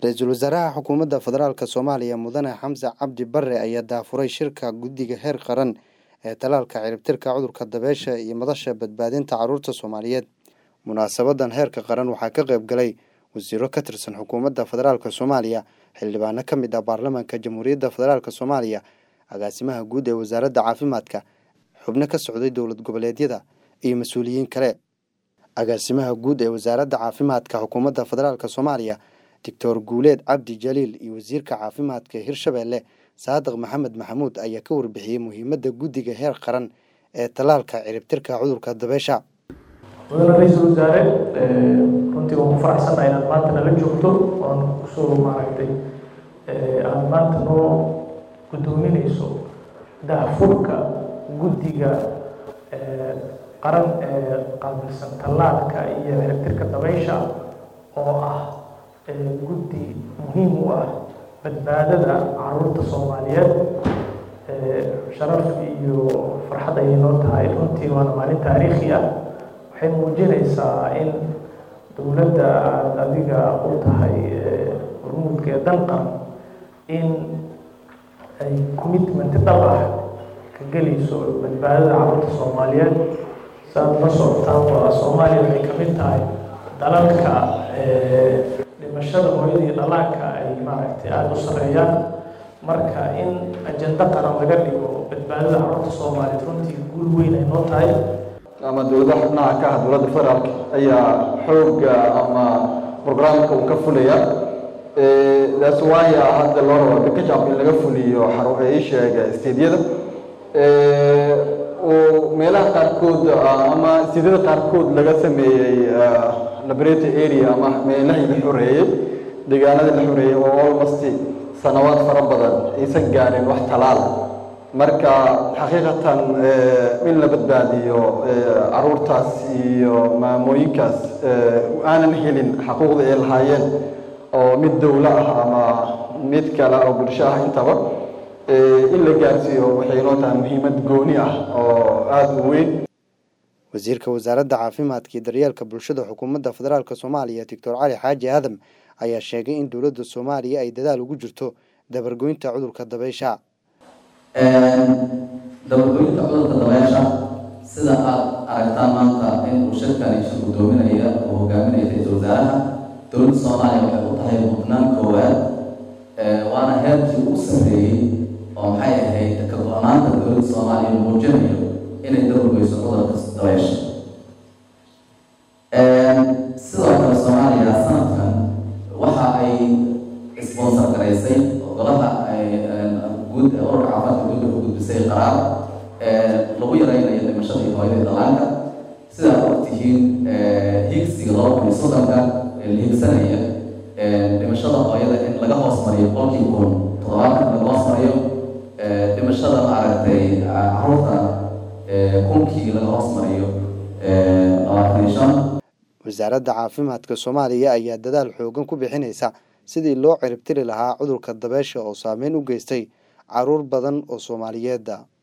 ra-iisul wasaaraha xukuumadda federaalk soomaaliya mudane xamse cabdi bare ayaa daafuray shirka guddiga heer qaran ee talaalka ciribtirka cudurka dabeesha iyo madasha badbaadinta caruurta soomaaliyeed munaasabadan heerka qaran waxaa ka qayb galay wasiiro ka tirsan xukuumadda federaalk soomaaliya xildhibaano ka mid ah baarlamaanka jamhuuriyadda federaalk soomaaliya agaasimaha guud ee wasaaradda caafimaadka xubno ka socday dowlad goboleedyada iyo mas-uuliyiin kale agaasimaha guud ee wasaaradda caafimaadka xukuumadda federaalk soomaaliya doctor guuleed cabdi jaliil iyo wasiirka caafimaadka hirshabeelle saadiq maxamed maxamuud ayaa ka warbixiyey muhiimadda guddiga heer qaran ee talaalka ciribtirka cudurka dabeesha mudane ra-iisul wasaare runtii waan ku faraxsannahay inaad maanta nala joogto oon kusoo maaragtay aada maanta noo guddoominayso daafurka guddiga qaran ee qaabilsan tallaalka iyo ciribtirka dabeysha oo ah guddi muhiim u ah badbaadada caruurta soomaaliyeed sharaf iyo farxad ayay noo tahay runtii waana maalin taariikhi ah waxay muujinaysaa in dowladda aada adiga u tahay hormuudka ee dalqan in ay commitment dhab ah ka gelayso badbaadada caruurta soomaaliyeed saaad la socotaan waa soomaaliya waxay ka mid tahay dalalka dhimashada hooyadii dhalaanka ay maaragtay aada u sareeyaan marka in ajendo qaran laga dhigo badbaadada caruurta soomaaliyeed runtii guul weyn ay noo tahay ama dowladaha xubnaha ka ah dowladda federaalk ayaa xooga ama programka uu ka fulaya that's why hadda loo rabo kakajab in laga fuliyo isheega steedyada oo meelaha qaarkood ama steedyada qaarkood laga sameeyey laboratory area ama meelahii la xoreeyey deegaanadii la xoreeyey oo almost sanawaad fara badan aysan gaarin wax talaal marka xaqiiqatan in la badbaadiyo caruurtaas iyo maamooyinkaas aanan helin xaquuqda ay lahaayeen oo mid dowlo ah ama mid kale oo bulsho ah intaba in la gaarsiiyo waxay inoo tahay muhiimad gooni ah oo aada u weyn wasiirka wasaaradda caafimaadka iyo daryeelka bulshada xukuumadda federaalk soomaaliya doctor cali xaaji aadam ayaa sheegay in dowladda soomaaliya ay dadaal ugu jirto dabargoynta cudurka dabeysha dabargoynta cudurka dabeesha sida aada aragtaan maanta in uu shirkani shir guddoominaya oo hogaaminaya ra-iisul wasaaraha dowladda soomaaliya waxay u tahay mudnaan koowaad waana heerkii u sarreeyey oo maxay ahayd ka go-naanta dowladda soomaaliya muujinayo inay dabargoyso cudurka dabeesha sidoo kale soomaaliya sanadkan waxa ay sponsor garaysay golaha guud ee ururka caafimaadka guud u gudbisay qaraar lagu yareynayo dhimashada iyo hooyada dhalaanka sidaa ogtihiin higsiga laba kun iyo soddonka la higsanaya dhimashada hooyada in laga hoos mariyo qolkii kun toddobaatan laga hoos mariyo dhimashada maaragtay caruurta kunkii laga hoos mariyo labaatan iyo shan wasaaradda caafimaadka soomaaliya ayaa dadaal xoogan ku bixinaysa sidii loo ciribtiri lahaa cudurka dabeesha oo saameyn u geystay caruur badan oo soomaaliyeedda